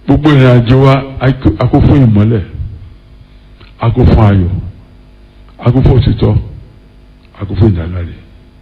gbogbo ìrìn àjò wa a kó fún ìmọ́lẹ̀ a kó fún ayọ̀ a kó fún òtítọ́ a kó fún ìdáláre.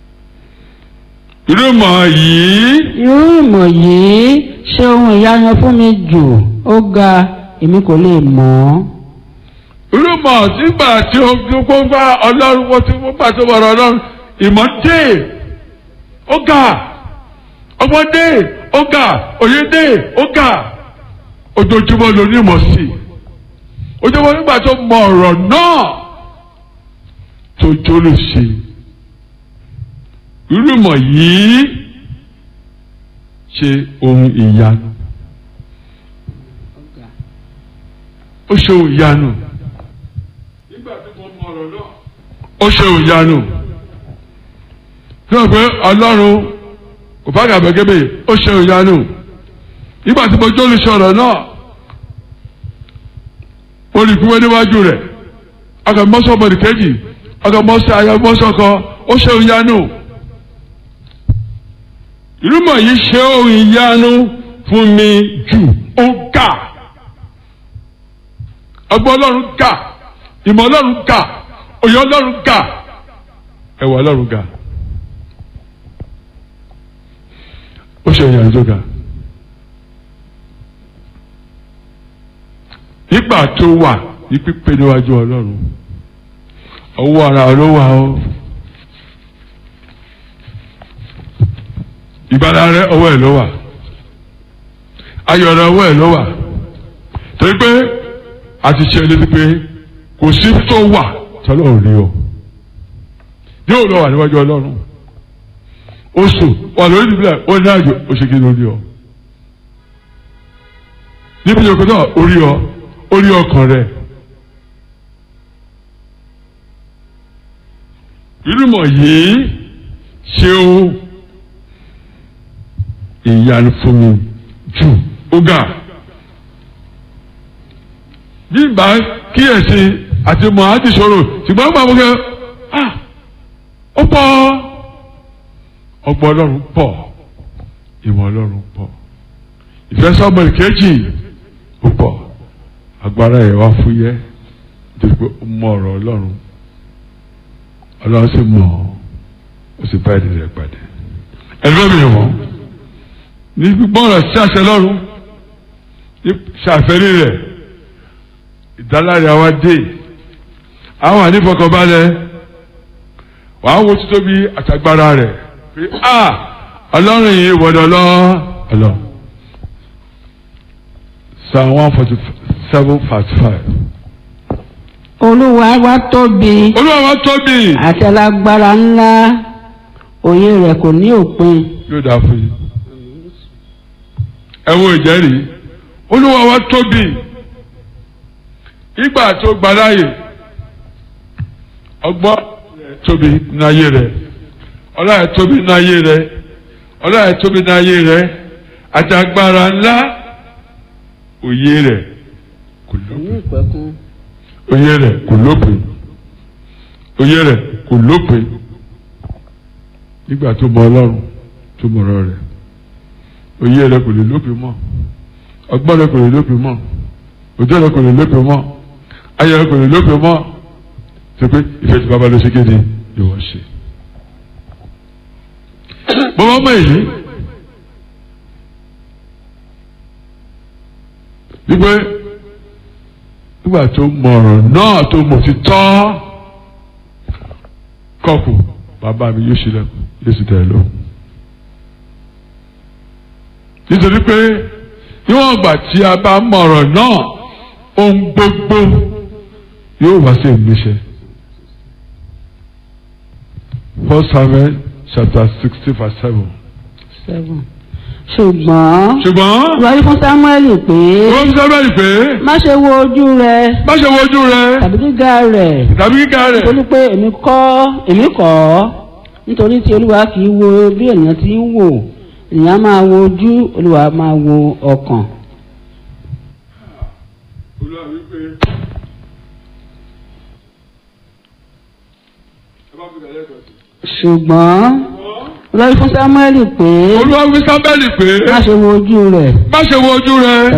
irú ìmọ̀ yìí irú ìmọ̀ yìí ṣe ohun ìyanu fún mi jù ó ga èmi kò lè mọ̀ ọ́. irú ìmọ̀ nígbà tí ó kó bá ọlọ́run wọ́n ti wọ́n gbà tó wọ̀rọ̀ ọlọ́run ìmọ̀ dé ó ga ọgbọ́n dé ó ga òye dé ó ga ojoojúmọ́ ló ní ìmọ̀ sí i ojoojúmọ́ nígbà tó mọ ọ̀rọ̀ náà tó jó lè ṣe irú ìmọ̀ yìí ṣe ohun ìyanu ó ṣe ohun ìyanu nígbà tí mo mọ ọ̀rọ̀ náà ó ṣe ohun ìyanu tí wọ́n pẹ́ ọlọ́run kò bá gàbẹ́gẹ́bẹ́ ó ṣe ohun ìyanu nígbà tí mo jó lè ṣe ọ̀rọ̀ náà mo lè fi wé níwájú rẹ̀ ọkọ̀ mọ́sọ̀ bọ̀dì kejì ọkọ̀ mọ́sọ̀ ayọ̀ mọ́sọ̀ kan ó ṣe ohun ìyanu ìrúmọ̀ yìí ṣe ohun ìyanu fún mi jù ó ga ọgbọ́n ọlọ́run ga ìmọ̀ ọlọ́run ga òye ọlọ́run ga ẹwà ọlọ́run ga ó ṣe ìyanu tó ga nígbà tó wà ní pípé níwájú ọlọ́run ọwọ́ ara ló wà ó. ìgbàlá rẹ ọwọ́ ẹ̀ ló wà ayọ̀ rẹ ọwọ́ ẹ̀ ló wà torí pé a ti ṣe létí pé kò sí tó wà tọ́lọ́run rí ọ yóò lọ wà níwájú ọlọ́run oṣù wà lórí ìbílẹ̀ ó ní àjò oṣèké lórí ọ níbi ìjọba náà orí ọ orí ọkàn rẹ ìrúmọ̀ yìí ṣe ó ìyanu fún mi jù ó ga nígbà kíyèsí àti mọ̀ àti sọ̀rọ̀ ṣùgbọ́n gbà wọ́n kẹ́ ah ó pọ̀ ọgbọ́n ọlọ́run pọ̀ ìmọ̀ ọlọ́run pọ̀ ìfẹ́ sọ́mọ̀lì kejì ó pọ̀ agbára ẹ̀ wá fúyẹ́ nítorí pé ó mọ ọ̀rọ̀ ọlọ́run ọlọ́run sì mọ̀ ó sì bá ẹ̀dẹ̀ rẹ̀ pàdé ẹ̀dọ́ mi wọ̀n ní gbọ́rọ̀ sí àṣẹ lọ́run ní ṣàfẹ́rí rẹ̀ ìdáláre àwa dé àwọn ànífọkànbalẹ̀ wàá wo títóbi àtàgbára rẹ̀ pé a ọlọ́run yìí wọ̀dọ̀ lọ ọlọ́ psalm one forty seven verse five. olúwa wa tóbi olúwa wa tóbi àti alágbára ńlá òye rẹ̀ kò ní òpin. yóò dáa fún yín ẹ wo ìjẹ́rìí olúwa wa tóbi ìgbà tó gbaláyè ọgbọ́n tóbi náyé rẹ̀ ọlá ẹ̀ tóbi náyé rẹ̀ ọlá ẹ̀ tóbi náyé rẹ̀ àti agbára ńlá òye rẹ̀ kò lópin òye rẹ̀ kò lópin òye rẹ̀ kò lópin nígbà tó mọ ọlọ́run tó mọ ọ̀rọ̀ rẹ̀ òye rẹ̀ kò lè lópin mọ́ ọgbọ́n rẹ̀ kò lè lópin mọ́ òjò rẹ̀ kò lè lópin mọ́ ayọ̀ rẹ̀ kò lè lópin mọ́ ṣe pé ìfẹ́ tí bàbá ló ṣe kéde ìwọ ṣe. bọ́bá mọ̀ èyí wípé nígbà tó mọ ọ̀rọ̀ náà tó mọ̀ ti tọ́ kọ́kù bàbá mi yóò ṣílẹ̀ yóò sì tẹ̀ lóhùn nítorí pé níwọ̀n ìgbà tí a bá mọ ọ̀rọ̀ náà ohun gbogbo yóò wá sí ìmúṣẹ. First Samuel chapter sixty verse seven. seven. ṣùgbọ́n ṣùgbọ́n wáyé fún sámúẹ́lì pé wọ́n ń sábẹ́rì pé má ṣe wo ojú rẹ má ṣe wo ojú rẹ tàbí gíga rẹ̀ tàbí kíkà rẹ̀ nítorí pé èmi kọ́ èmi kọ́ nítorí tí olúwa kì í wo bí ènìyàn ti ń wò ènìyàn máa wo ojú olúwa máa wo ọkàn. Olúwa wípé ẹ bá fi kàlẹ́ kọ̀ sí. ṣùgbọ́n wáyé fún sámúẹ́lì pé Olúwa wí sábẹ́rì pé má ṣe wo ojú rẹ̀ má ṣe wo ojú rẹ.